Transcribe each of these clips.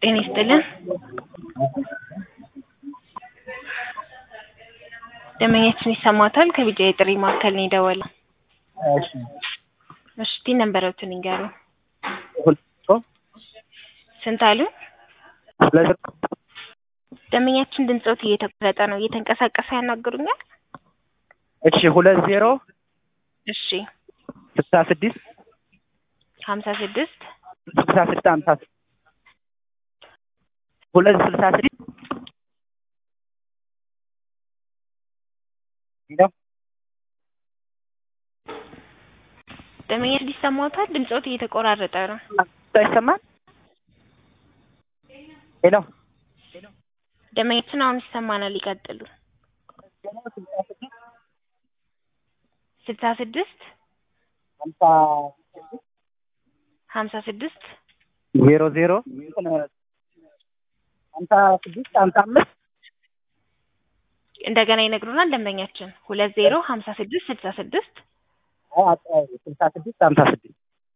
ጤና ይስጥልን። ደንበኛችን ይሰማታል? ከቢጃ የጥሪ ማዕከል ነው የደወለው። እሺ እሺ ቲ ነበረውትን ይንገሩ። ሁለት ስንት አሉ? ሁለት ደንበኛችን ድምፆት እየተቆረጠ ነው። እየተንቀሳቀሰ ያናግሩኛል? እሺ ሁለት ዜሮ እሺ ስልሳ ስድስት ሀምሳ ስድስት ስልሳ ስድስት ሀምሳ ስድስት ሁለት ስልሳ ስድስት ሄሎ ደንበኛችን ይሰማታል? ድምፆት እየተቆራረጠ ነው። ይሰማል? ሄሎ ደንበኛችን አሁን ይሰማናል። ይቀጥሉ። ስልሳ ስድስት ሀምሳ ሀምሳ ስድስት ዜሮ ዜሮ ሀምሳ ስድስት ሀምሳ አምስት እንደገና ይነግሩናል። ደንበኛችን ሁለት ዜሮ ሀምሳ ስድስት ስልሳ ስድስት ስልሳ ስድስት ሀምሳ ስድስት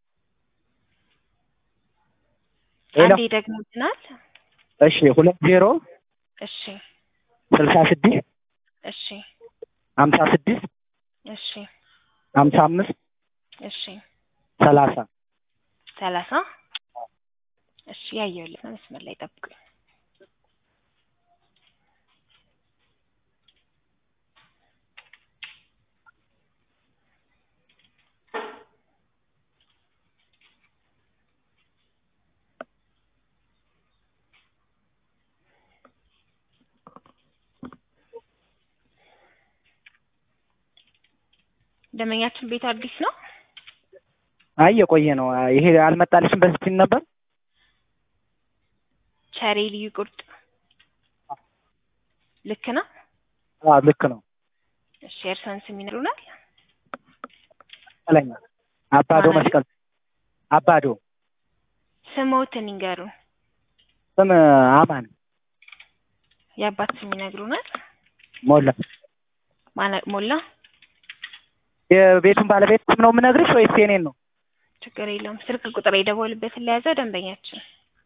ሄሎ አንዴ ደግሞልናል። እሺ ሁለት ዜሮ እሺ ስልሳ ስድስት እሺ ሀምሳ ስድስት እሺ ሀምሳ አምስት እሺ ሰላሳ ሰላሳ እሺ ያየሁልህ ነው። መስመር ላይ ጠብቁኝ። ደንበኛችን ቤቱ አዲስ ነው። አይ የቆየ ነው። ይሄ አልመጣልሽም በዚህ ሲል ነበር። ቸሬ ልዩ ቁርጥ ልክ ነው። አዎ ልክ ነው። እሺ የእርስዎን ስም ይነግሩናል? መስቀለኛ አባዶ ማለት? መስቀል አባዶ ስሞትን ይንገሩ። ስም አማን የአባት ስም ይነግሩናል? ሞላ። ማነ- ሞላ የቤቱን ባለቤት ስም ነው የምነግርሽ ወይስ የኔን ነው? ችግር የለውም። ስልክ ቁጥር የደወሉበትን ለያዘው ደንበኛችን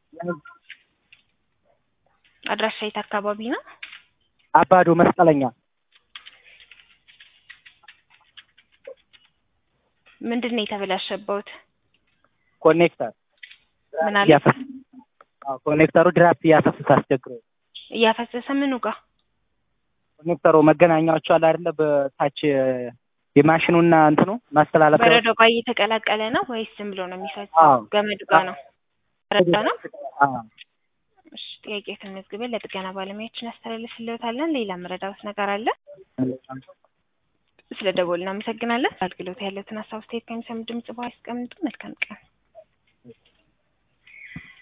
አድራሻ የት አካባቢ ነው? አባዶ መስቀለኛ ምንድን ነው የተበላሸበት? ኮኔክተር ምን አለ? እያፈስ አዎ ኮኔክተሩ ድራፍት እያፈሰሰ አስቸግሮ እያፈሰሰ ምኑ ጋር? ኮኔክተሩ መገናኛዎቹ አለ አይደለ በታች የማሽኑና እንትኑ ማስተላለፊያ በረዶ ጋር እየተቀላቀለ ነው ወይስ ዝም ብሎ ነው የሚፈሰው? አዎ። ገመዱ ጋር ነው? በረዶ ነው? አዎ እሺ ጥያቄ ተመዝግበን ለጥገና ባለሙያዎችን ያስተላልፍልዎታለን። ሌላ መረዳት ነገር አለ? ስለ ደወሉ እናመሰግናለን። አገልግሎት ያለትን ሀሳብ አስተያየት ከሚሰሙ ድምጽ በኋላ ያስቀምጡ። መልካም ቀን